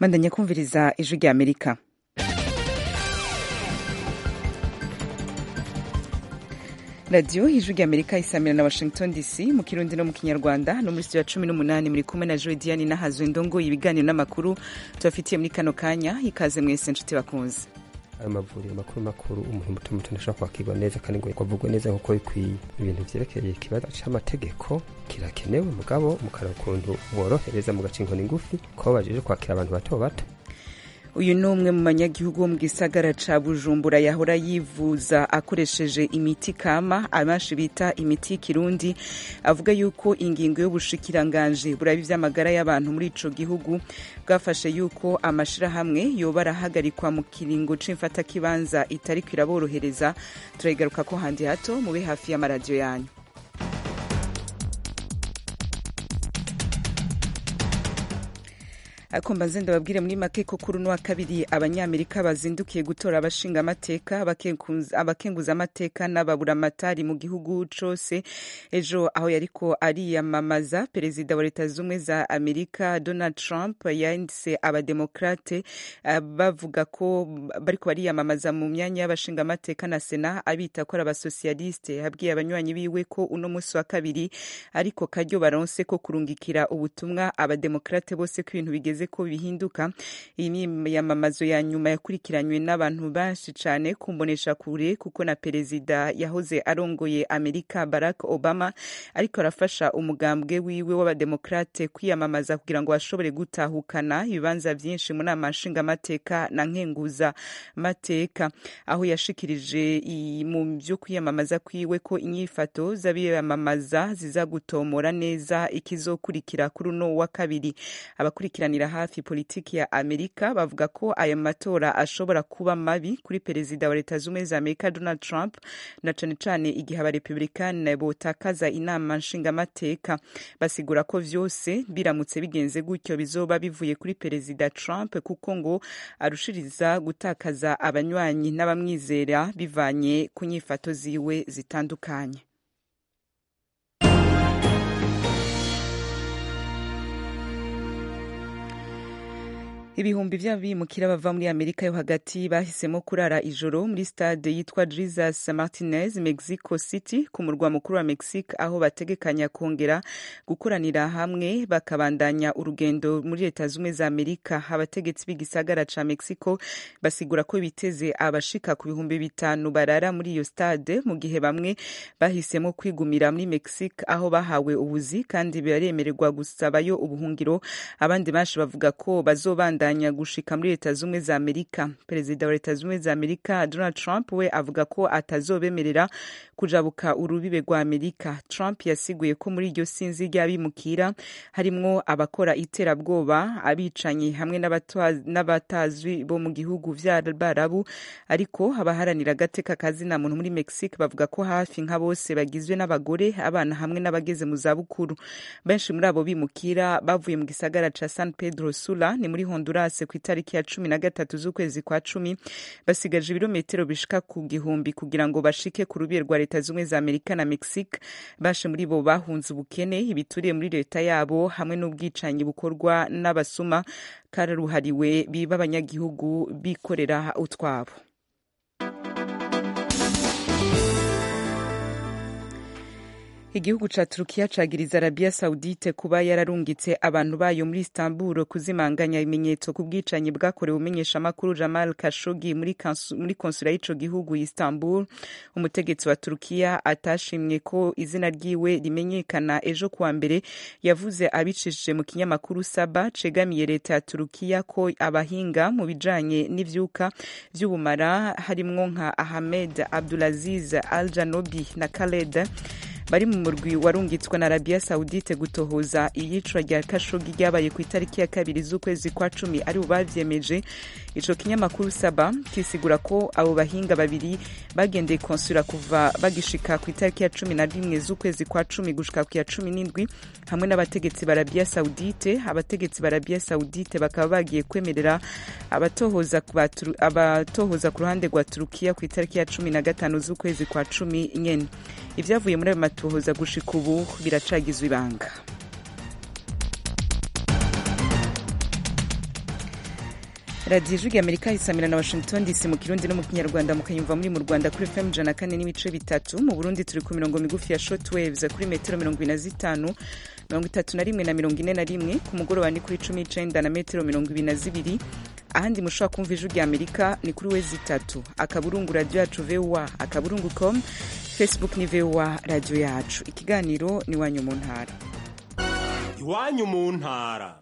mandanya kumviriza ijwi rya amerika radiyo ijwi rya amerika isamira na washington dc mu kirundi no mu kinyarwanda no muri studio ya cumi n'umunani muri kumwe na joe diane n'ahazwe ndongo ibiganiro n'amakuru tubafitiye muri kano kanya ikaze mwese nshuti bakunze ayo mavuriro makuru makuru umuntu muto muto ntashobora kwakirwa neza kandi ngo kwavugwa neza nk'uko bikwiye ibintu vyerekeye ikibazo c'amategeko kirakenewe mugabo mukaraba ukuntu borohereza mu gaca inkoni ngufi ko bajeje kwakira abantu bato bato uyu ni umwe mu banyagihugu bo mu gisagara ca bujumbura yahora yivuza akoresheje imiti kama abenshi bita imiti y'ikirundi avuga yuko ingingo y'ubushikiranganje buraba ivy'amagara y'abantu muri ico gihugu bwafashe yuko amashirahamwe yoba arahagarikwa mu kiringo c'imfatakibanza itariko iraborohereza turayigaruka ko handi hato mube hafi y'amaradiyo yanyu ariko mbanze ndababwire muri make ko kuri uno wa kabiri abanyamerika bazindukiye gutora abashinga amateka abakenguza amateka n'ababuramatari mu gihugu cose ejo aho yariko ariyamamaza perezida wa leta z'ubumwe za amerika donald trump yanditse abademokrate uh, bavuga ko bariko bariyamamaza mu myanya y'abashinga amateka na sena abita ko ari abasosiyaliste yabwiye abanywanyi biwe ko uno munsi wa kabiri ariko karyo baronse ko kurungikira ubutumwa abademokrate bose ko ibintu bigeze ko bihinduka iyi miyamamazo ya nyuma yakurikiranywe n'abantu benshi cyane kumbonesha kure kuko na perezida yahoze arongoye amerika barack obama ariko arafasha umugambwe wiwe w'abademokrate kwiyamamaza kugira ngo bashobore gutahukana ibibanza byinshi mu nama nshingamateka na nkenguza mateka aho yashikirije mu byo kwiyamamaza kwiwe ko inyifato z'abiyamamaza ziza gutomora neza ikizokurikira kuri uno wa kabiri abakurikiranira hafi politiki ya amerika bavuga ko aya matora ashobora kuba mabi kuri perezida wa leta z'ubumwe za amerika donald trump na cane cane igihe abarepublikani botakaza inama nshingamateka basigura ko vyose biramutse bigenze gutyo bizoba bivuye kuri perezida trump kuko ngo arushiriza gutakaza abanywanyi n'abamwizera bivanye ku nyifato ziwe zitandukanye ibihumbi vy'abimukira bava muri amerika yo hagati bahisemo kurara ijoro muri stade yitwa jesus martinez mexico city ku murwa mukuru wa mexique aho bategekanya kongera gukoranira hamwe bakabandanya urugendo muri leta z'ubumwe za amerika abategetsi b'igisagara ca mexico basigura ko biteze abashika ku bihumbi bitanu barara muri iyo stade mu gihe bamwe bahisemo kwigumira muri mexique aho bahawe ubuzi kandi baremererwa gusabayo ubuhungiro abandi benshi bavuga ko bazobanda kubandanya gushika muri leta z'ubumwe za amerika perezida wa leta z'ubumwe za amerika donald trump we avuga ko atazobemerera kujabuka urubibe rwa amerika trump yasiguye ko muri iryo sinzi ry'abimukira harimwo abakora iterabwoba abicanyi hamwe n'abatazwi bo mu gihugu vy'abarabu ariko abaharanira agateka kazina muntu muri mexique bavuga ko hafi nka bose bagizwe n'abagore abana hamwe n'abageze mu zabukuru benshi muri abo bimukira bavuye mu gisagara ca san pedro sula ni muri honduras ku itariki ya cumi na gatatu z'ukwezi kwa cumi basigaje ibirometero bishika ku gihumbi kugira ngo bashike ku rubiye rwa leta z'ubumwe za amerika na mexique bashe muri bo bahunze ubukene ibituriye muri leta yabo hamwe n'ubwicanyi bukorwa n'abasuma karuhariwe biba abanyagihugu bikorera utwabo igihugu ca turukiya cagiriza arabiya saudite kuba yararungitse abantu bayo muri istanbul kuzimanganya ibimenyetso ku bwicanyi bwakorewe umenyeshamakuru jamal kashogi muri, muri konsula y'ico gihugu istanbul umutegetsi wa turukiya atashimye ko izina ryiwe rimenyekana ejo kuwa mbere yavuze abicishije mu kinyamakuru saba cegamiye leta ya turukiya ko abahinga mu bijanye n'ivyuka vy'ubumara harimwo nka ahmed abdulaziz al janobi na khaled bari mu murwi warungitswe na arabiya saudite gutohoza iyicwa rya kashogi ryabaye ku itariki ya kabiri z'ukwezi kwa cumi ari bo bavyemeje ico kinyamakuru saba kisigura ko abo bahinga babiri bagendeye konsula kuva bagishika ku itariki ya cumi na rimwe z'ukwezi kwa cumi gushika ku ya cumi n'indwi hamwe n'abategetsi ba arabiya saudite abategetsi ba arabiya saudite bakaba bagiye kwemerera abatohoza abatohoza ku ruhande rwa turukiya ku itariki ya cumi na gatanu z'ukwezi kwa cumi nyene ivyavuye muri ayo matohoza gushika ubu biracagizwe ibanga radiyo ijwi amerika isamira na washington dc mu kirundi no mu kinyarwanda mukayumva muri mu rwanda kuri fm ijana kane n'ibice bitatu mu burundi turi ku mirongo migufi ya short waves kuri metero mirongo ine na zitanu mirongo itatu na rimwe na mirongo ine na rimwe ku mugoroba ni kuri cumi n'icenda na metero mirongo ibiri na zibiri ahandi mushobora kumva ijwi rya amerika ni kuri wezi itatu akaburungu radiyo yacu voa akaburungu com facebook ni voa radiyo yacu ikiganiro ni iwanyu mu ntara iwanyu mu ntara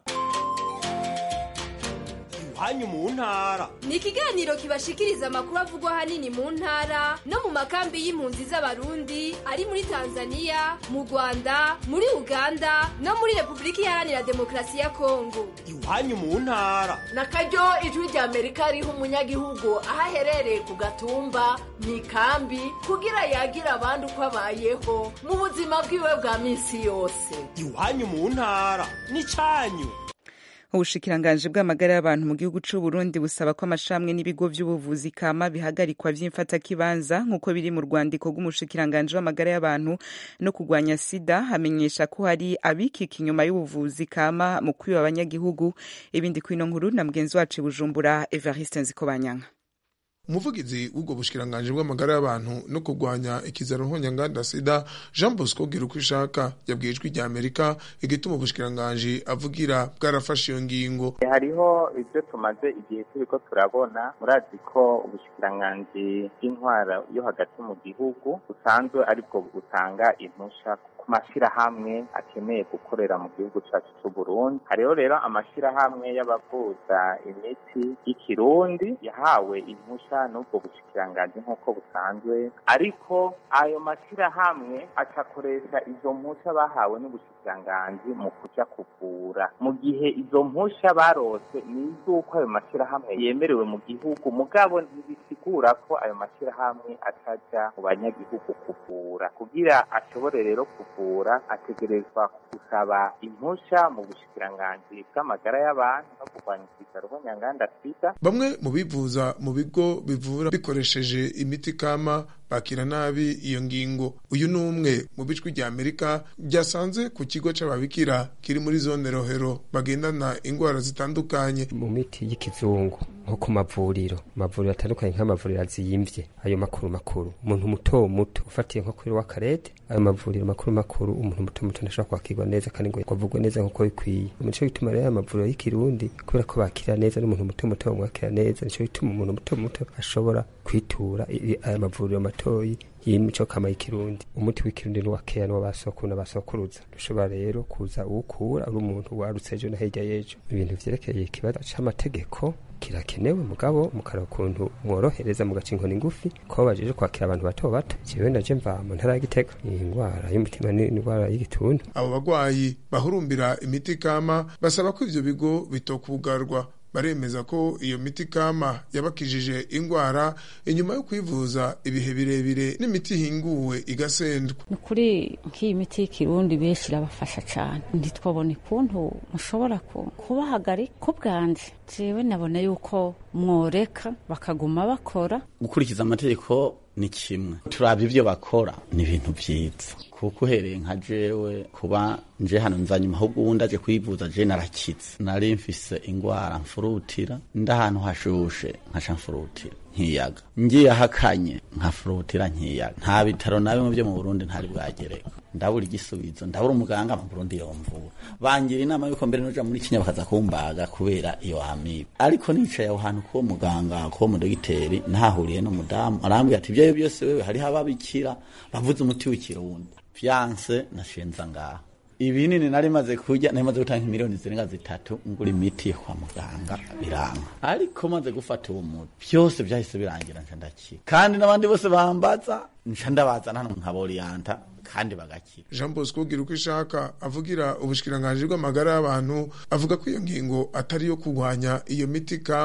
iwanyu mu ntara ni ikiganiro kibashikiriza amakuru avugwa ahanini mu ntara no mu makambi y'impunzi z'abarundi ari muri tanzania mu rwanda muri uganda no muri repubulika iharanira demokarasi ya kongo iwanyu mu ntara na karyo ijwi rya amerika riha umunyagihugu aho aherereye ku gatumba mu ikambi kugira yagira abandi uko abayeho mu buzima bwiwe bwa minsi yose iwanyu mu ntara ni cyanyu ubushikiranganji bw'amagara y'abantu mu gihugu c'u Burundi busaba ko amashramwe n'ibigo vy'ubuvuzi kama bihagarikwa vy'imfatakibanza nk'uko biri mu rwandiko rw'umushikiranganji w'amagara y'abantu no kurwanya sida hamenyesha ko hari abikika inyuma y'ubuvuzi kama mu kwiba abanyagihugu ibindi kwino nkuru na mugenzi wacu i bujumbura evariste nzikobanyanka umuvugizi w'ubwo bushikiranganji bw'amagara y'abantu no kurwanya ikizaro nkonyanganda sida jean bosco gira uko ishaka yabwiye ijwi rya amerika igituma ubushikiranganji avugira bwarafashe iyo ngingo hariho ibyo tumaze igihe turiko turabona murazi ko ubushikiranganji bw'intwara yo hagati mu gihugu busanzwe aribwo butanga impusha ku mashyirahamwe akeneye gukorera mu gihugu cyacu cy'u Burundi hariho rero amashyirahamwe y'abavuza imiti y'ikirundi yahawe impusha n'ubwo bushikiranganji nk'uko busanzwe ariko ayo mashyirahamwe acakoresha izo mpusha bahawe n'ubushikiranganji mu kuja kuvura mu gihe izo mpusha barose ni iz'uko ayo mashyirahamwe yemerewe mu gihugu mugabo ntibisigura ko ayo mashyirahamwe ataja mu banyagihugu kuvura kugira ashobore rero kuvura ategerezwa gusaba impusha mu bushikiranganji bw'amagara y'abantu no kurwanya ikizaro nk'onyanganda sida bamwe mu bivuza mu bigo bivura bikoresheje imiti kama bakira nabi iyo ngingo uyu ni umwe mu bijwi rya amerika byasanze ku kigo c'ababikira kiri muri zone rohero bagendana indwara zitandukanye mu miti y'ikizungu nko ku mavuriro amavuriro atandukanye nk'amavuriro aziyimvye ayo makuru makuru umuntu muto muto ufatiye nko kuri w'akarete ayo mavuriro makuru makuru umuntu muto muto ntashobora kwakirwa neza kandi ngo kwavugwa neza nk'uko bikwiye nico gituma rero ayo mavuriro y'ikirundi kubera ko bakira neza n'umuntu muto muto bamwakira neza nico gituma umuntu muto muto ashobora kwitura aya mavuriro matoyi y'imico kama y'ikirundi umuti w'ikirundi ni wakeya ni w'abasokuru n'abasokuruza dushobora rero kuza uwukura uri umuntu warutse ejo na hirya y'ejo ibintu vyerekeye ikibazo c'amategeko kirakenewe mugabo mukaraba ukuntu mworohereza mugaca inkoni ngufi ko bajeje kwakira abantu bato bato jewe naje mva mu ntara ya Gitega iyi ndwara y'umutima ni indwara y'igituntu abo bagwayi bahurumbira imiti kama basaba ko ivyo bigo bitokugarwa baremeza ko iyo miti kama yabakijije ingwara inyuma yo kwivuza ibihe birebire n'imiti ihinguwe igasendwa ni ukuri nk'iyi miti y'ikirundi benshi irabafasha cyane ntitwabone ukuntu mushobora kubahagarika ko bwanje jewe nabona yuko mworeka bakaguma bakora gukurikiza amategeko ni kimwe turaba ibyo bakora ni ibintu byiza kuko uhereye nka jewe kuba nje hano nzanyuma ahubwo ubundi aje kwivuza je narakitse nari mfise ingwara mfurutira ndahantu hashushe nkaca mfurutira nkiyaga ngiye ahakanye nkafurutira nkiyaga nta bitaro na bimwe byo mu Burundi ntari bwagereka ndabura igisubizo ndabura umuganga mu Burundi yomvura bangira inama yuko mbere noja muri Kenya bakaza kumbaga kubera iyo amibe ariko nicaye aho hantu ko muganga ko mu dogiteri nahahuriye n'umudamu arambwira ati ibyo byose wewe hariho ababikira bavuze umuti w'ikirundi fiance nashenza ngaha ibinini nari maze kurya nari maze gutanga miliyoni zirenga zitatu ngura imiti yo kwa muganga biranga ariko maze gufata uwo muti byose byahise birangira nca ndakira kandi n'abandi bose bambaza nca ndabazana hano nkaboriyanta kandi bagakira jean bosco gira uko ishaka avugira ubushikiranganji bw'amagara y'abantu avuga ko iyo ngingo atari iyo kurwanya iyo miti kama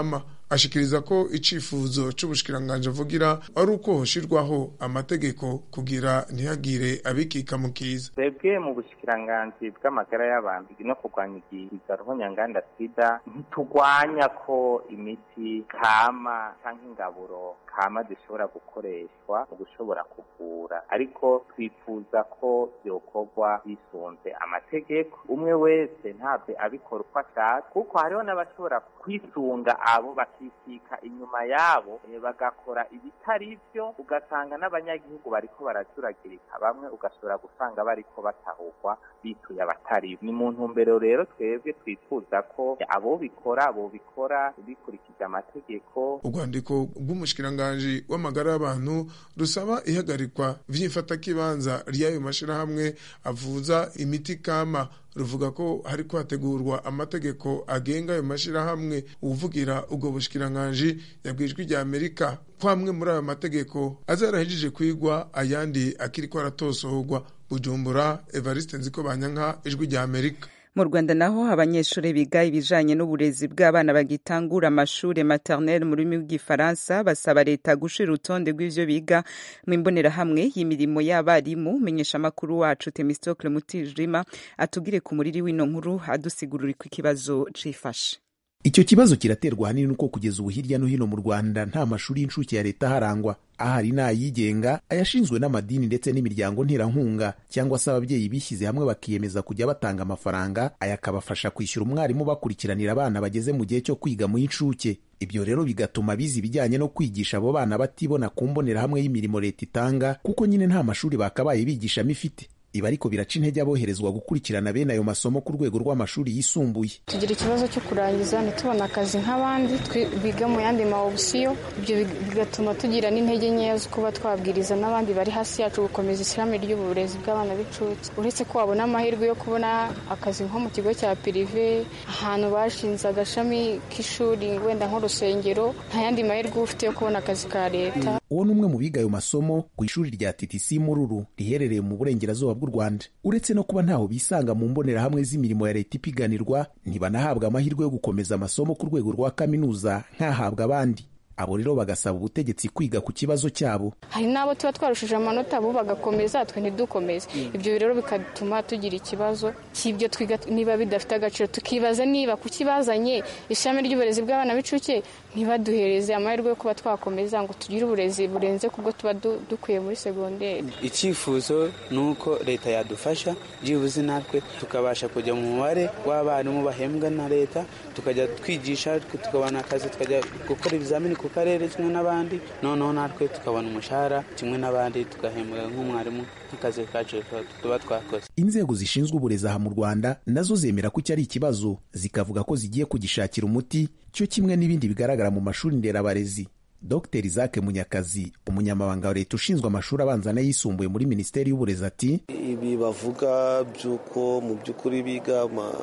ashikiriza ko icifuzo c'ubushikiranganji avugira ari uko hoshirwaho amategeko kugira ntihagire abikika mu kiza twebwe mu bushikiranganji bw'amagara y'abantu no kurwanya igihiga ruhonyanganda sida ntitugwanya ko imiti kama canke ingaburo kama zishobora gukoreshwa mu gushobora kuvura ariko twifuza ko vyokorwa bisunze amategeko umwe wese ntabwo abikora uko ashaka kuko hariho n'abashobora kwisunga abo bakikika inyuma yabo eh, bagakora ibitari vyo ugasanga n'abanyagihugu bariko barajuragirika bamwe ugashobora gusanga bariko batahurwa bituye abatari ni mu ntumbero rero twebwe twifuza ko abo bikora abo bikora bikurikije amategeko urwandiko rw'umushikiranganji w'amagara y'abantu rusaba ihagarikwa vy'imfatakibanza ry'ayo mashirahamwe avuza imiti kama ruvuga ko hariko hategurwa amategeko agenga ayo mashirahamwe uvugira ubwo bushikiranganji yabwijwe rya amerika ko amwe muri ayo mategeko azarahejije kwigwa ayandi akiriko aratosohorwa bujumbura evariste nziko banyanka ijwi rya amerika mu rwanda naho abanyeshuri biga ibijanye n'uburezi bw'abana bagitangura amashuri maternelle mu rurimi rw'igifaransa basaba leta gushira urutonde rw'ivyo biga mu imbonerahamwe y'imirimo y'abarimu menyesha amakuru wacu temistocle mutijima atugire ku muriri w'ino nkuru adusigurira ko ikibazo cifashe icyo kibazo kiraterwa ahanini nuko kugeza ubu hirya no hino mu rwanda nta mashuri y'incuke ya leta aharangwa ahari n'ayigenga ayashinzwe n'amadini ndetse n'imiryango nterankunga cyangwa se ababyeyi bishyize hamwe bakiyemeza kujya batanga amafaranga aya akabafasha kwishyura umwarimu bakurikiranira abana bageze mu gihe cyo kwiga mu y'incuke ibyo rero bigatuma biza ibijyanye no kwigisha abo bana batibona ku mbonerahamwe y'imirimo leta itanga kuko nyine nta mashuri bakabaye bigishamo ifite ibi ariko biraca intege aboherezwa gukurikirana bene ayo masomo ku rwego rw'amashuri yisumbuye tugira ikibazo cyo kurangiza ntitubone akazi nk'abandi biga mu yandi ma opsiyo ibyo bigatuma tugira n'intege nkeya zo kuba twabwiriza n'abandi bari hasi yacu gukomeza ishyirahamwe ry'uburezi bw'abana b'incuke uretse ko wabona amahirwe yo kubona akazi nko mu kigo cya pirive ahantu bashinze agashami k'ishuri wenda nk'urusengero nta yandi mahirwe uba ufite yo kubona akazi ka leta uwo ni umwe mu biga ayo masomo ku ishuri rya TTC Mururu riherereye mu burengerazuba bw'u Rwanda uretse no kuba ntaho bisanga mu mbonerahamwe z'imirimo ya leta ipiganirwa ntibanahabwa amahirwe yo gukomeza amasomo ku rwego rwa kaminuza nk'ahabwa abandi abo rero bagasaba ubutegetsi kwiga ku kibazo cyabo hari n'abo tuba twarushije amanota bo bagakomeza twe ntidukomeze ibyo rero bigatuma tugira ikibazo cy'ibyo twiga niba bidafite agaciro tukibaza niba kukibazanye ishami ry'uburezi bw'abana b'incuke ntibaduhereze amahirwe yo kuba twakomeza ngo tugire uburezi burenze kubwo tuba dukwiye muri segonderi icyifuzo ni uko leta yadufasha byibuze natwe tukabasha kujya mu mubare w'abarimu bahembwa na leta tukajya twigisha tukabona akazi tukajya gukora ibizamini ku karere kimwe n'abandi noneho natwe tukabona umushahara kimwe n'abandi tugahembwa nk'umwarimu nk'akazi kacu tuba twakoze inzego zishinzwe uburezi aha mu rwanda nazo zemera ko iki ari ikibazo zikavuga ko zigiye kugishakira umuti cyo kimwe n'ibindi bigaragara mu mashuri nderabarezi dr isaac munyakazi umunyamabanga wa leta ushinzwe amashuri abanza n'ayisumbuye muri minisiteri y'uburezi ati ibi bavuga by'uko mu by'ukuri biga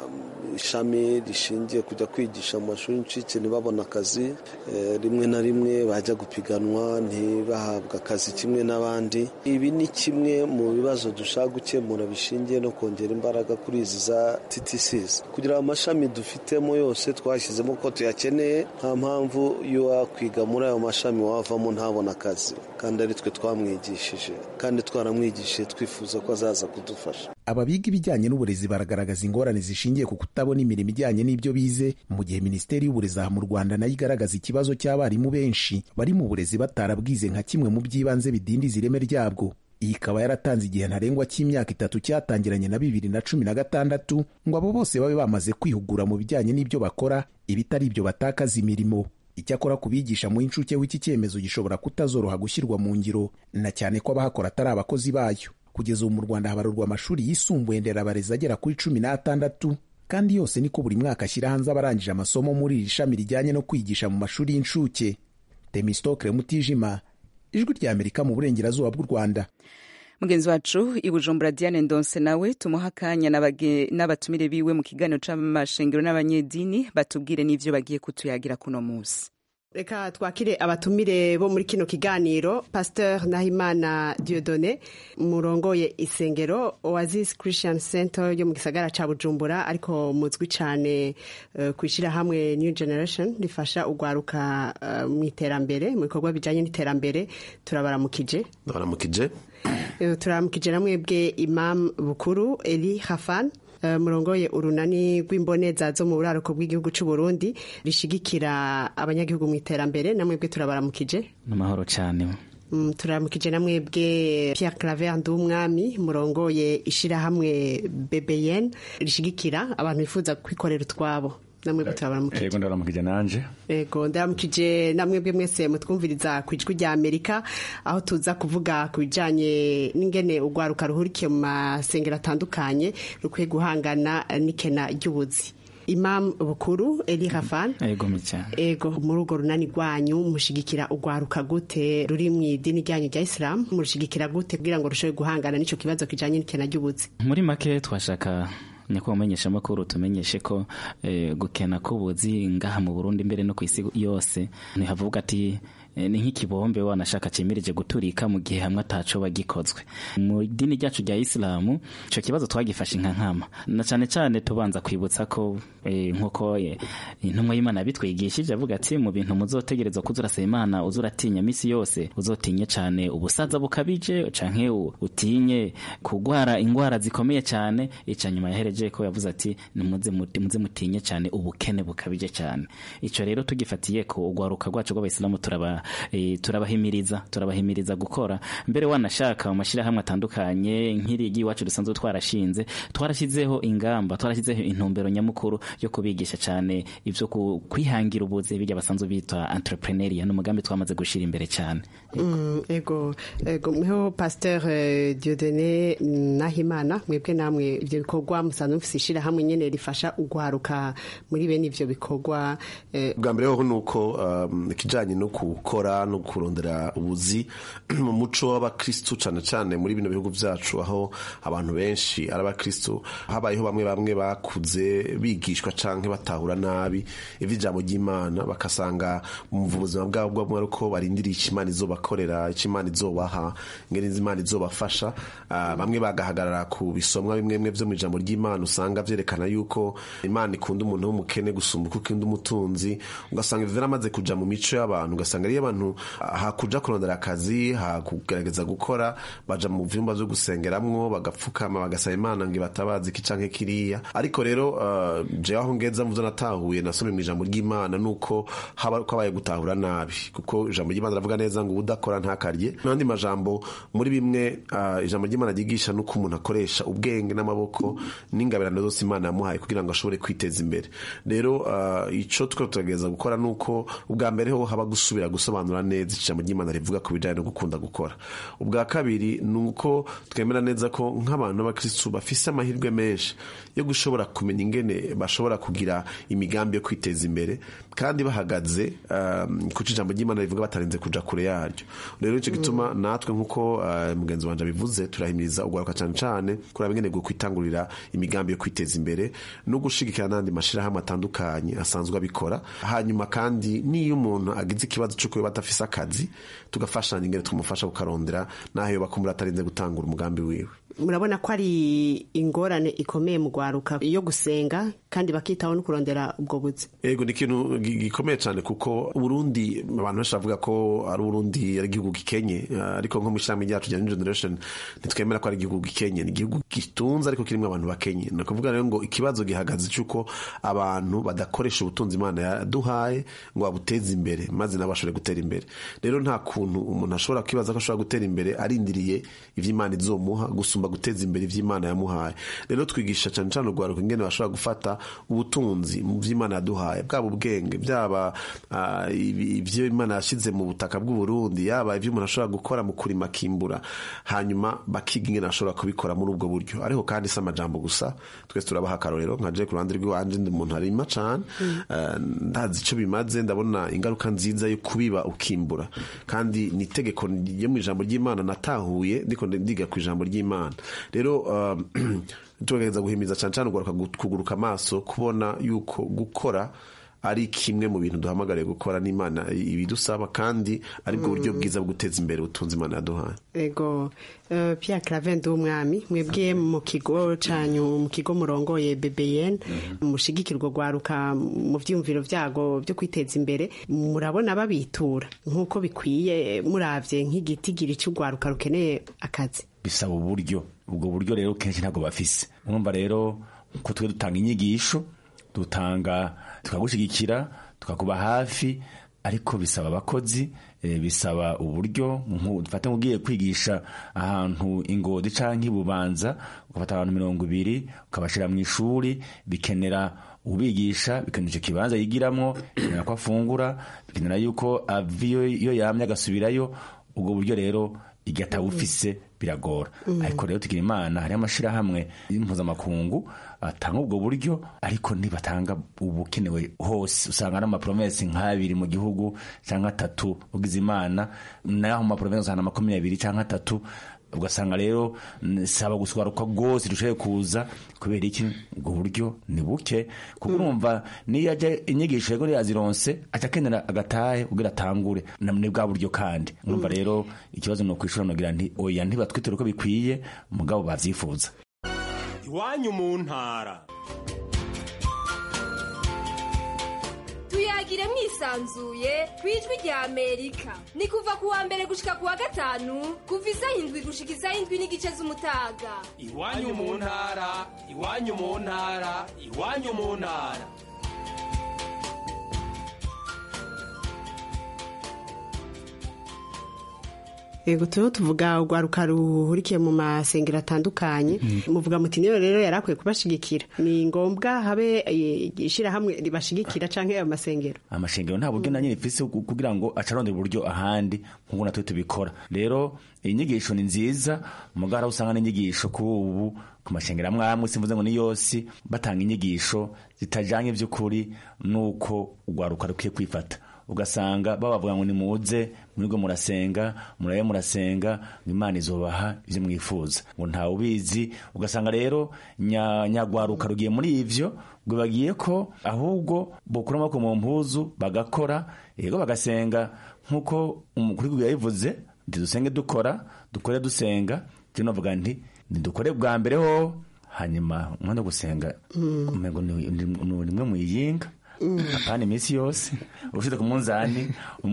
ishami rishingiye kujya kwigisha mu mashuri y'incuke ntibabone akazi rimwe na rimwe bajya gupiganwa ntibahabwe akazi kimwe n'abandi ibi ni kimwe mu bibazo dushaka gukemura bishingiye no kongera imbaraga kuri izi za TTCs kugira amashami dufitemo yose twashyizemo ko tuyakeneye nta mpamvu yo wakwiga muri ayo mashami wavamo ntabona akazi kandi ari twe twamwigishije kandi twaramwigishije twifuza ko azaza kudufasha aba biga ibijyanye n'uburezi baragaragaza ingorane zishingiye ku kutabona imirimo ijyanye n'ibyo bize mu gihe minisiteri y'uburezi aha mu rwanda nayo igaragaza ikibazo cy'abarimu benshi bari mu burezi batarabwize nka kimwe mu by'ibanze bidindiza ireme ryabwo iyi ikaba yaratanze igihe ntarengwa cy'imyaka itatu cyatangiranye na bibiri na cumi na gatandatu ngo abo bose babe bamaze kwihugura mu bijyanye n'ibyo bakora ibitari ibyo batakaza imirimo icyakora ku bigisha mu inshuke w'iki cyemezo gishobora kutazoroha gushyirwa mu ngiro na cyane ko abahakora atari abakozi bayo kugeza ubu mu rwanda habarurwa amashuri yisumbuye nderabarezi agera kuri cumi n'atandatu kandi yose niko buri mwaka ashyira hanze abarangije amasomo muri iri shami rijyanye no kwigisha mu mashuri y'incuke temistokre mutijima ijwi rya amerika mu burengerazuba bw'u rwanda mugenzi wacu i bujumbura diane ndonse nawe tumuha akanya n'abatumire biwe mu kiganiro c'amashengero n'abanyedini batubwire n'ivyo bagiye kutuyagira kuno munsi reka twakire abatumire bo muri kino kiganiro pasteur nahimana diodone murongoye isengero oasis christian center yo mu gisagara ca bujumbura ariko muzwi cane uh, ku ishyirahamwe new generation rifasha ugwaruka uh, mu iterambere mu bikorwa bijanye n'iterambere turabaramukije ndabaramukije uh, turabaramukije namwebwe imam bukuru eli hafan Uh, murongoye urunani rw'imboneza zo mu buraruko bw'igihugu cy'u Burundi rishigikira abanyagihugu mu iterambere namwebwe turabaramukije n'amahoro cyane mm, turaramukije namwebwe Pierre Claver Ndumwami murongoye ishirahamwe BBN rishigikira abantu bifuza kwikorera utwabo namwe turabaramukije yego ndabaramukije nanje yego ndaramukije namwebwe mwese mutwumviriza ku ijwi rya amerika aho tuza kuvuga ku bijanye n'ingene urwaruka ruhurikiye mu masengero atandukanye rukwiye guhangana n'ikena ry'ubuzi imam bukuru eli hafan yego cyane ego muri urwo runani rwanyu mushigikira urwaruka gute ruri mu idini ryanyu rya isilamu murushigikira gute kugira ngo rushobore guhangana n'ico kibazo kijanye n'ikena ry'ubuzi muri make twashaka nyakubahwa umenyesha amakuru tumenyeshe ko eh, gukena k'ubuzi ngaha mu Burundi mbere no ku isi yose ntihavuga ati ni nk'ikibombe wanashaka cyemirije guturika mu gihe hamwe ataco bagikozwe mu idini ryacu rya isilamu ico kibazo twagifashe nka nkama na cane cane tubanza kwibutsa ko e, nkuko intumwa y'imana yabitwigishije avuga ati mu bintu muzotegerezwa kuza urasaba imana uza uratinya misi yose uzotinye cane ubusaza bukabije canke utinye kugwara ingwara zikomeye cane ica nyuma yahereje ko yavuze ati muze muze mutinye cane ubukene bukabije cane ico rero tugifatiye ko ugwaruka rwacu rw'abayisilamu turaba e, turabahimiriza turabahimiriza gukora mbere wanashaka mu mashyirahamwe atandukanye nk'irigi iwacu dusanzwe twarashinze twarashyizeho ingamba twarashyizeho intumbero nyamukuru yo kubigisha cyane ibyo kwihangira ubuzi bijya basanzwe bitwa entrepreneuria n'umugambi twamaze gushyira imbere cyane ego ego mweho pasteur Dieudonné Nahimana mwebwe namwe ibyo bikorwa musanzwe mufise ishyirahamwe nyene rifasha ugwaruka muri bene ivyo bikorwa bwa mbere ho nuko ikijanye no gukora no kurondera ubuzi mu muco w'abakristu cyane cyane muri bino bihugu byacu aho abantu benshi ari abakristu habayeho bamwe bamwe bakuze bigishwa canke batahura nabi ivy'ijambo ry'imana bakasanga mu buzima bwabo bwabo ariko barindiriye ikimana izobakorera ikimana izobaha ngene imana izobafasha uh, bamwe bagahagarara ku bisomwa bimwe bimwe vyo mu ijambo ry'imana usanga vyerekana yuko imana ikunda umuntu w'umukene gusumba uko ikunda umutunzi ugasanga ivyo vyaramaze kuja mu mico y'abantu ugasanga ariyo abantu hakuja kurondera akazi hakugerageza gukora baja mu vyumba vyo gusengeramwo bagapfukama bagasaba imana ngo ibatabazi iki canke kiriya ariko rero uh, jewe aho ngeza muvyo natahuye nasomye mu ijambo ry'imana nuko haba ko abaye gutahura nabi kuko ijambo ry'imana ravuga neza ngo udakora ntakarye n'andi majambo muri bimwe uh, ijambo ry'imana ryigisha nuko umuntu akoresha ubwenge n'amaboko n'ingabirano zose imana yamuhaye kugira ngo ashobore kwiteza imbere rero uh, ico twe tugerageza gukora nuko ubwa mbere ho haba gusubira gusobanura neza ijambo ry'imana rivuga ku bijyanye no gukunda gukora ubwa kabiri ni uko twemera neza ko nk'abantu b'abakirisitu bafise amahirwe menshi yo gushobora kumenya ingene bashobora kugira imigambi yo kwiteza imbere kandi bahagaze um, kuco ijambo ry'imana rivuga batarenze kuja kure yaryo rero nicyo gituma natwe nk'uko uh, mugenzi wanje abivuze turahimiriza ugwaruka cane cane kuraba ingene bwo kwitangurira imigambi yo kwiteza imbere no gushigikira n'andi mashirahamwe atandukanye asanzwe abikora hanyuma kandi niyo umuntu agize ikibazo cy'uko yoba adafise akazi tugafashanya ingene tumufasha kukarondera naho yoba kumbura atarinze gutangura umugambi wiwe murabona ko ari ingorane ikomeye mu gwaruka yo gusenga kandi bakitaho no kurondera ubwo buzi yego ni ikintu gikomeye cyane kuko uburundi abantu benshi bavuga ko ari uburundi ari igihugu gikenye ariko nko mu ishyirahamwe ryacu rya new generation ntitwemera ko ari igihugu gikenye ni igihugu gitunze ariko kirimo abantu bakenye ni ukuvuga rero ngo ikibazo gihagaze cy'uko abantu badakoresha ubutunzi imana yaduhaye ngo babuteze imbere maze nabo bashobore gutera imbere rero nta kuntu umuntu ashobora kwibaza ko ashobora gutera imbere arindiriye ivy'imana izomuha gusumba guteza imbere ivy'imana yamuhaye rero twigisha cyane cyane urwaruka ingene bashobora gufata ubutunzi mu vy'imana yaduhaye bwaba ubwenge byaba uh, ivyo imana yashize mu butaka bw'uburundi yaba ivyo umuntu ashobora gukora mu kurima akimbura hanyuma bakiga ingene ashobora kubikora muri ubwo buryo ariko kandi si amajambo gusa twese turabaha akarorero nka je ku ruhande rw'iwanje ndi umuntu arima cane uh, ndazi ico bimaze ndabona ingaruka nziza yo kubiba ukimbura kandi ni itegeko ryo mu ijambo ry'imana natahuye ndiko ndiga ku ijambo ry'imana rero uh, tugerageza guhimiza cyane cyane ugaruka kuguruka amaso kubona yuko gukora ari kimwe mu bintu duhamagariye gukora n'imana ibidusaba kandi aribwo buryo bwiza bwo guteza imbere ubutunzi imana yaduhaye ego uh, Pierre Cravende w'umwami mwebwe mu kigo canyu mu kigo murongoye BBN mushigikirwa gwaruka mu vyumviro vyago byo kwiteza imbere murabona babitura nkuko bikwiye muravye nk'igitigiri cy'ugwaruka rukeneye akazi bisaba uburyo ubwo buryo rero kenshi ntabwo bafise urumva rero ko twe dutanga inyigisho dutanga tukagushigikira tukakuba hafi ariko bisaba abakozi bisaba uburyo dufate nk'ugiye kwigisha ahantu ingodi cyangwa ibubanza ugafata abantu mirongo ibiri ukabashyira mu ishuri bikenera ubigisha bikenera icyo kibanza yigiramo bikenera ko afungura bikenera yuko ava iyo yamye agasubirayo ubwo buryo rero igihe atawufise biragora ariko rero tugira imana hariho amashyirahamwe mpuzamakungu atanga ubwo buryo ariko ntibatanga ubukenewe hose usanga ari amapromesi nk'abiri mu gihugu cyangwa atatu ugize imana naho mu mapromesi usanga makumyabiri cyangwa atatu ugasanga rero saba guswaruka rwose dushoboye kuza kubera iki ubwo buryo ni buke kuko urumva niyo ajya inyigisho yego yazironse aca akenera agatahe kugira atangure ni bwa buryo kandi urumva rero ikibazo ni ukwishura nogira nti oya ntibatwitere uko bikwiye mugabo bavyifuza iwanyu mu ntara tuyagire mwisanzuye ku ijwi rya amerika ni kuva ku wa mbere gushika ku wa gatanu kuva isaha indwi gushika isaha indwi n'igice z'umutaga iwanyu mu ntara iwanyu mu ntara iwanyu mu ntara Ego tuho tuvuga urwaruka ruhurikiye mu masengero atandukanye muvuga muti niyo rero yari akwiye kubashigikira ni ngombwa habe ishyirahamwe ribashigikira canke ayo masengero amashengero nta buryo nanyine ifise kugira ngo acarondere uburyo ahandi nk'uko natwe tubikora rero inyigisho ni nziza mugara usanga n'inyigisho kuri ubu ku mashengero amwe amwe simvuze ngo ni yose batanga inyigisho zitajanye vy'ukuri nuko urwaruka rukwiye kwifata ugasanga babavuga ngo nimuze mwirwe murasenga murabe murasenga ngo imana izobaha ivyo mwifuza ngo ntawe ubizi ugasanga rero nyagwaruka rugiye muri ivyo ngo bagiye ko ahubwo bokura amaboko mu mpuzu bagakora yego bagasenga nk'uko umukuru w'igihugu yabivuze nti dusenge dukora dukore dusenga je novuga nti nidukore bwa mbere ho hanyuma umwanya wo gusenga umengo ni rimwe mwiyinga apana iminsi yose ushyize ku munzani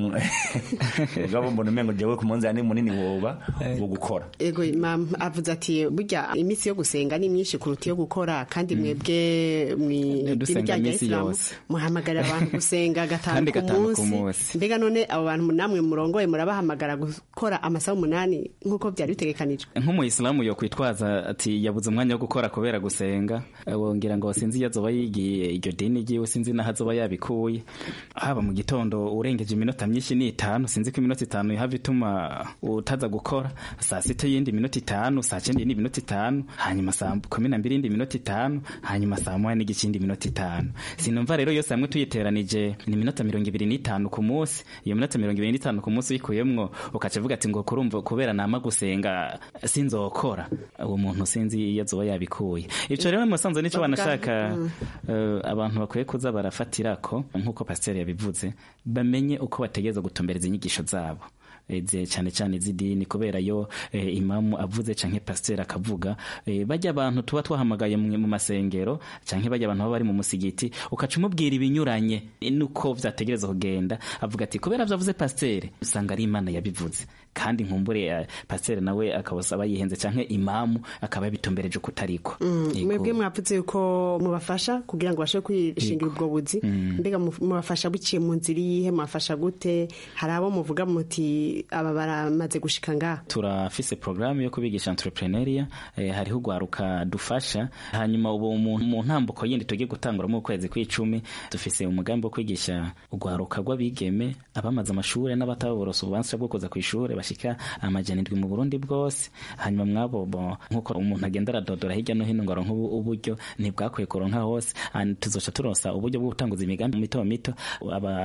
ubwabo mbona umengo jewe ku munzani munini woba wo gukora ego mama avuze ati burya iminsi yo gusenga ni myinshi kuruta iyo gukora kandi mwebwe mw'idini rya isilamu muhamagarira abantu gusenga gatanu ku munsi mbega none abo bantu namwe murongoye murabahamagara gukora amasaha umunani nk'uko byari bitegekanijwe nk'umuyisilamu yo kwitwaza ati yabuze umwanya wo gukora kubera gusenga wongera ngo sinzi iyo azoba yigiye iryo dini ryiwe sinzi n'aho azoba yabikuye haba mu gitondo urengeje iminota myinshi ni itanu sinzi ko iminota itanu ihava ituma utaza gukora saa sita y'indi minota itanu saa cyenda y'indi minota itanu hanyuma saa kumi na mbiri y'indi minota itanu hanyuma saa moya n'igice y'indi minota itanu sinumva rero yose hamwe tuyiteranije ni iminota mirongo ibiri n'itanu ku munsi iyo minota mirongo ibiri n'itanu ku munsi uyikuyemwo ukaca uvuga ati ngo kurumva kubera nama gusenga sinzokora uwo muntu sinzi iyo azoba yabikuye ivyo rero musanze nico banashaka abantu bakwiye kuza barafatira ko nk'uko pasiteri yabivuze bamenye uko bategereza gutumbereza inyigisho zabo cyane cyane iz'idini kubera yo imamu avuze canke pasiteri akavuga bajya abantu tuba twahamagaye mu masengero canke bajya abantu baba bari mu musigiti ukaca umubwira ibinyuranye nuko vyategereza kugenda avuga ati kubera vyavuze pasiteri usanga ari imana yabivuze kandi nkumbure pasiteri nawe akabasaba yihenze canke imamu akaba yabitumbereje kutariko mwebwe mwavuze yuko mubafasha kugira ngo bashe kwishingira ubwo buzi mbega mubafasha buciye mu nzira iyihe mubafasha gute hari abo muvuga muti aba baramaze gushika ngaha turafise programu yo kubigisha entrepreneuria eh, hariho ugwaruka dufasha hanyuma ubu mu ntambuko yindi tugiye gutangura mu kwezi kw'icumi dufise umugambi wo kwigisha ugwaruka rw'abigeme abamaze amashuri n'abataborose ububanza bwo kuza kw'ishure bashika amajana indwi mu Burundi bwose hanyuma mwabo nkuko umuntu agenda aradodora hirya no hino ngo aronke uburyo ntibwakwiye kuronka hose tuzoca turonsa uburyo bwo gutanguza imigambi mito mito aba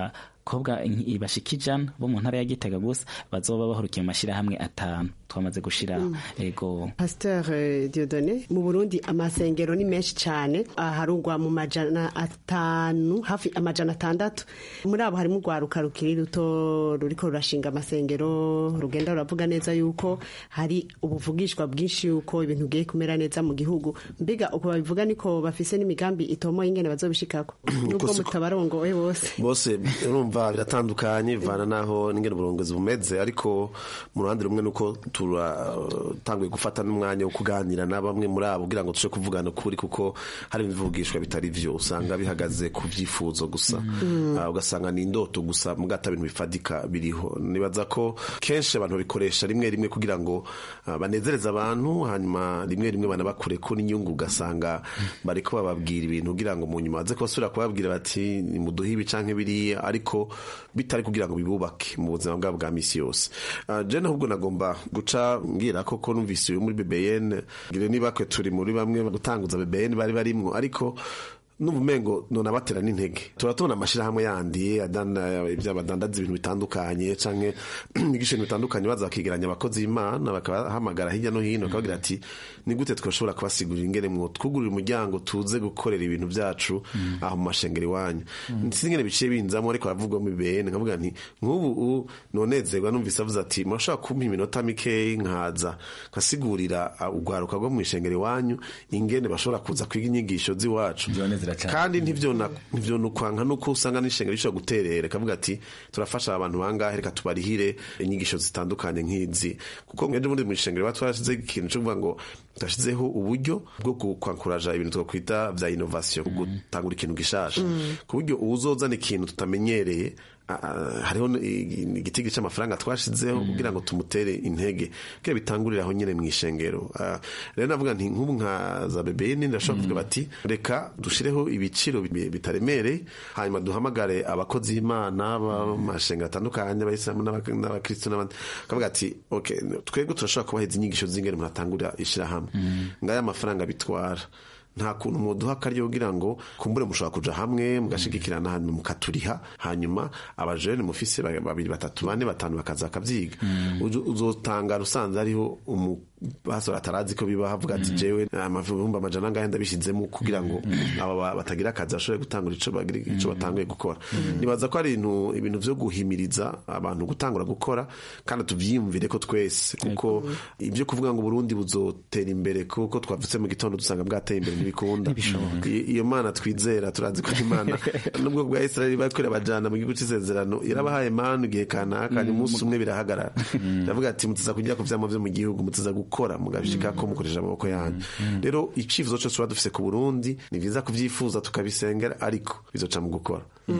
abakobwa bashika ijana bo mu ntara ya gitega gusa bazoba bahurukiye mu mashyirahamwe atanu twamaze gushira ego pasteur diodone mu burundi amasengero ni menshi cyane aharugwa mu majana atanu hafi amajana atandatu muri abo harimo urwaruka rukiri ruto ruriko rurashinga amasengero rugenda ruravuga neza yuko hari ubuvugishwa bwinshi yuko ibintu bigiye kumera neza mu gihugu mbiga uko babivuga niko bafise n'imigambi itomoye ingene bazobishikako nubwo mutabarongowe bose bose urumva biratandukanye bivana naho n'ingene uburongozi bumeze ariko mu ruhande rumwe nuko turatanguye gufata n'umwanya wo kuganira na bamwe muri abo kugira ngo tuje kuvugana ukuri kuko hari ibivugishwa bitari vyo usanga bihagaze ku vyifuzo gusa ugasanga ni indoto gusa mugata bintu bifadika biriho nibaza ko kenshi abantu babikoresha rimwe rimwe kugira ngo banezereze abantu hanyuma rimwe rimwe banabakure ko n'inyungu ugasanga bariko bababwira ibintu kugira ngo mu nyuma baze kubasubira kubabwira bati muduhe ibi canke biriya ariko bitari kugira ngo bibubake mu buzima bwabo bwa misi yose je ahubwo nagomba guca mbwira koko numvise uyu muri BBN ngire niba kwe turi muri bamwe gutanguza BBN bari barimwo ariko n'ubumengo none abatera n'intege turatubona amashirahamwe yandi badandaza ibintu bitandukanye canke ibigisho bitandukanye baza bakigeranya abakozi b'imana bakabahamagara hirya no hino bakabagira ati ni gute twashobora kubasigurira ingene mwo twugurira umuryango tuze gukorera ibintu byacu aho mu mashengero iwanyu si ingene biciye binzamo ariko baravugwa mu bene nkavuga nti nk'ubu nonezerwa numvise avuze ati murashobora kumpa iminota mikeyi nkaza nkasigurira urwaruka rwo mu ishengero iwanyu ingene bashobora kuza kwiga inyigisho z'iwacu kandi ntivyo nukwanka nuko usanga n'ishengero rishobora guterera kavuga ati turafasha abantu bangahe reka tubarihire inyigisho zitandukanye nk'izi kuko ejo bundi mu ishengero ba twashize ikintu cyo kuvuga ngo twashizeho uburyo bwo kwankuraja ibintu twakwita vya innovation gutangura ikintu gishasha ku buryo uwuzozana ikintu tutamenyereye hariho igitigi cy'amafaranga twashizeho kugira ngo tumutere intege kugira bitangurire aho nyine mu ishengero rero navuga nti nk'ubu nka za bebeni ndashobora kuvuga bati reka dushireho ibiciro bitaremereye hanyuma duhamagare abakozi b'imana b'amashengero atandukanye abayisilamu n'abakristo n'abandi kavuga ati twebwe turashobora kubaheza inyigisho z'ingene umuntu atangurira ishyirahamwe ngaya amafaranga bitwara nta kuntu muduha akaryo kugira ngo kumbure mushobora kuja hamwe mugashigikirana hanyuma mukaturiha hanyuma abajene mufise babiri batatu bane batanu bakaza bakavyiga uzotangara usanze hariho basora atarazi ko biba havuga ati jewe amavumba amajana angahe ndabishizemo kugira ngo aba batagira akazi bashobore gutangura ico bagira ico batanguye gukora nibaza ko ari ibintu ibintu vyo guhimiriza abantu gutangura gukora kandi tuvyiyumvire ko twese kuko ivyo kuvuga ngo Burundi buzotera imbere kuko twavutse mu gitondo dusanga bwateye imbere ntibikunda iyo mana twizera turazi ko imana nubwo bwa Israeli bakorera abajana mu gihugu c'isezerano yarabahaye manu igihe kanaka umunsi umwe birahagarara ndavuga ati mutiza kujya ku vyama vyo mu gihugu mutiza gukora mugabishika ko mukoresha amaboko yanyu rero icifuzo cyose tuba dufise ku Burundi ni vyiza kuvyifuza tukabisengera ariko bizoca mu gukora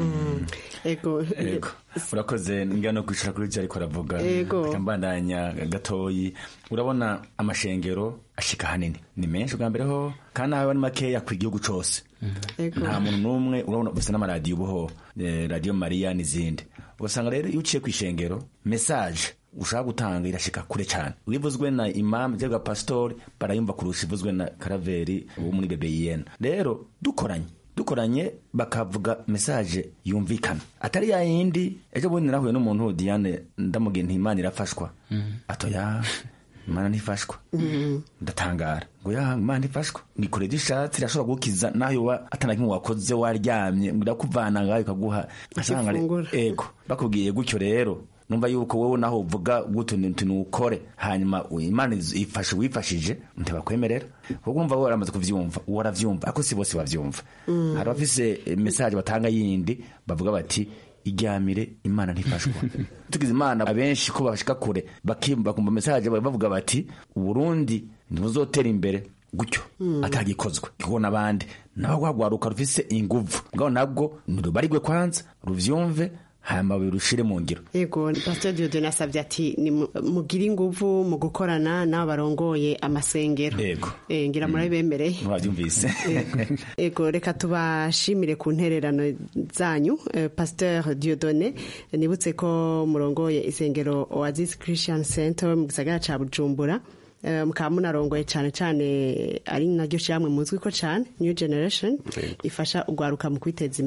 ego urakoze ngira no kwicara kuri byo ariko aravuga mbandanya gatoyi urabona amashengero ashika hanini ni menshi bwa mbere ho kandi aho ni makeya ku gihugu cose nta muntu n'umwe urabona bafite n'amaradiyo ubuho radiyo mariya n'izindi ugasanga rero iyo uciye ku ishengero mesaje ushaka gutanga irashika kure cyane ivuzwe na imam cyangwa pasitori barayumva kurusha ivuzwe na karaveri wo muri bebeyiyena rero dukoranye dukoranye bakavuga mesaje yumvikana atari ya yindi ejo bundi narahuye n'umuntu diane ndamubwiye nti imana irafashwa atoya imana ntifashwa ndatangara ngo ya imana ntifashwa nikore dishatse irashobora gukiza naho yoba atanakimwe wakoze waryamye irakuvana ngaho ikaguha ego bakubwiye gutyo rero numva yuko wowe naho uvuga gutu nukore hanyuma imana ifashe wifashije ntibakwemerera kuko umva waramaze kuvyumva waravyumva ariko si bose bavyumva hari abafise message batanga yindi bavuga bati iryamire imana ntifashwa tugize imana abenshi ko bashika kure bakumva message bavuga bati uburundi ntibuzotera imbere gutyo atagikozwe kuko n'abandi nabo rwagwaruka rufise inguvu ngabo nabwo nirubarigwe kwanza ruvyumve hanyuma birushire mu ngiro yego pastor Dieudonne asabye ati mugire inguvu mu gukorana n'abo barongoye amasengero yego eh ngira muri bemereye mwabyumvise yego reka tubashimire ku ntererano zanyu pastor Dieudonne nibutse ko murongoye isengero Oasis Christian Center mu gisagara ca Bujumbura mukaba munarongoye cyane cyane ari naryo shyamwe muzwi ko cyane new generation ifasha urwaruka mu kwiteza imbere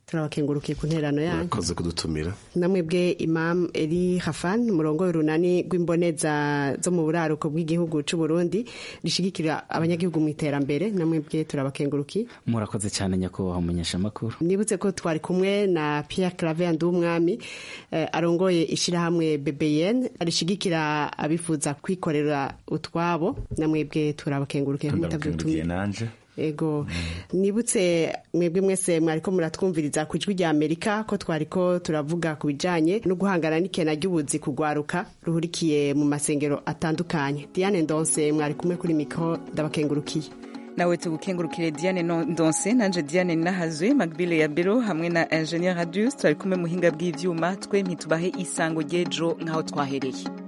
turabakengurukiye ku nterano yanyu murakoze kudutumira namwebwe imam eri hafan umurongo w'urunani rw'imboneza zo mu buraruko bw'igihugu cy'u Burundi rishigikira abanyagihugu mu iterambere namwebwe turabakengurukiye murakoze cyane nyakubahwa umunyeshamakuru nibutse ko twari kumwe na Pierre Claver Ndumwami eh, arongoye ishirahamwe BBN arishigikira abifuza kwikorera utwabo namwebwe turabakengurukiye ndabakengurukiye nanje ego nibutse mwebwe mwese mwariko muratwumviriza ku ijwi rya amerika ko twariko turavuga ku bijanye no guhangana n'ikena ry'ubuzi kugwaruka ruhurikiye mu masengero atandukanye diane ndonse mwari kumwe kuri mikoro ndabakengurukiye nawe tugukengurukire diane ndonse nanje diane nahazwe magbile ya bero hamwe na ingenieur radius twari kumwe muhinga bw'ivyuma twe ntitubahe isango ry'ejo nk'aho twahereye